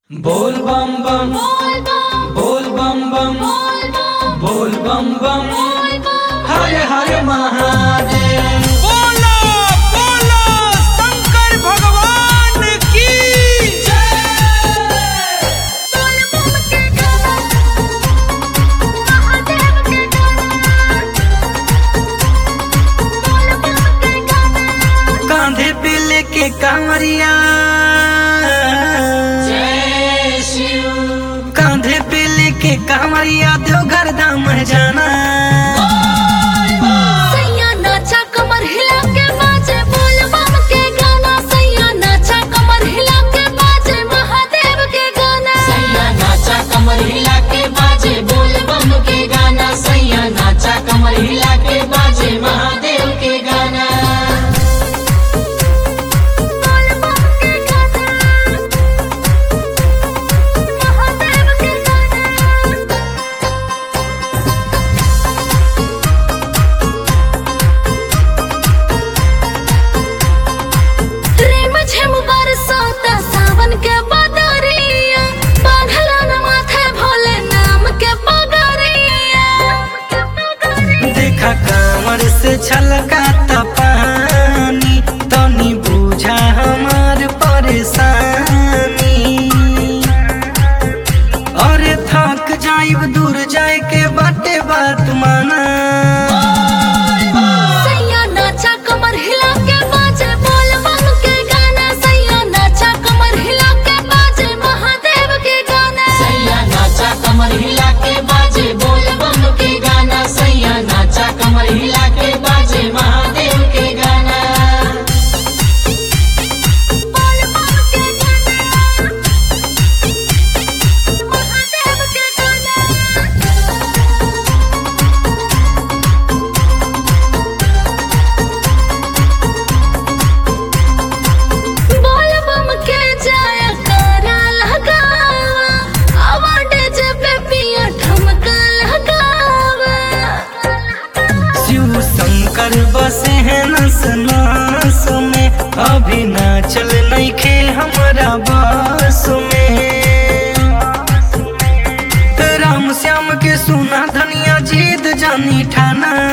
बोल बम बम बोल बम बम बोल बम बम हर हर महादेव बोलो बोलो शंकर भगवान की कांधे पे लेके कांवरिया कांधे पे लेके कांवरिया देवघर धाम जाना सैया नाचा कमर हिला के बाजे बोल बम के गाना सैया नाचा कमर हिला के बाजे महादेव के गाना सैया नाचा कमर हिला के बाजे बोल बम के गाना सैया नाचा कमर हिला के बाजे महादेव के गाना बोल बम के गाना महादेव के गाना रेम झेम बरसाता सावन के बदरिया बांधला न माथे भोले नाम के पगरिया देखा कांवर से छलकाता पानी तनी बुझा हमार परेशानी अरे थक जाइब दूर जाए के बाटे बात माना सैया नाचा कमर हिला के बाजे बोल बम के गाना सैया नाचा कमर हिला के बाजे महादेव के गाना सैया नाचा कमर हिला के बाजे बोल बम के गाना सैया नाचा कमर हिला के बाजे महादेव के गाना बोल बम के गाना महादेव के गाना बोल बम के जाया करा लगावा अवार्ड जब पिया ठमका लगावा शिव शंकर बसे हैं नस नास में अभी ना चल नहीं खे हमारा बस में राम श्याम के सुना धनिया जीत जानी ठाना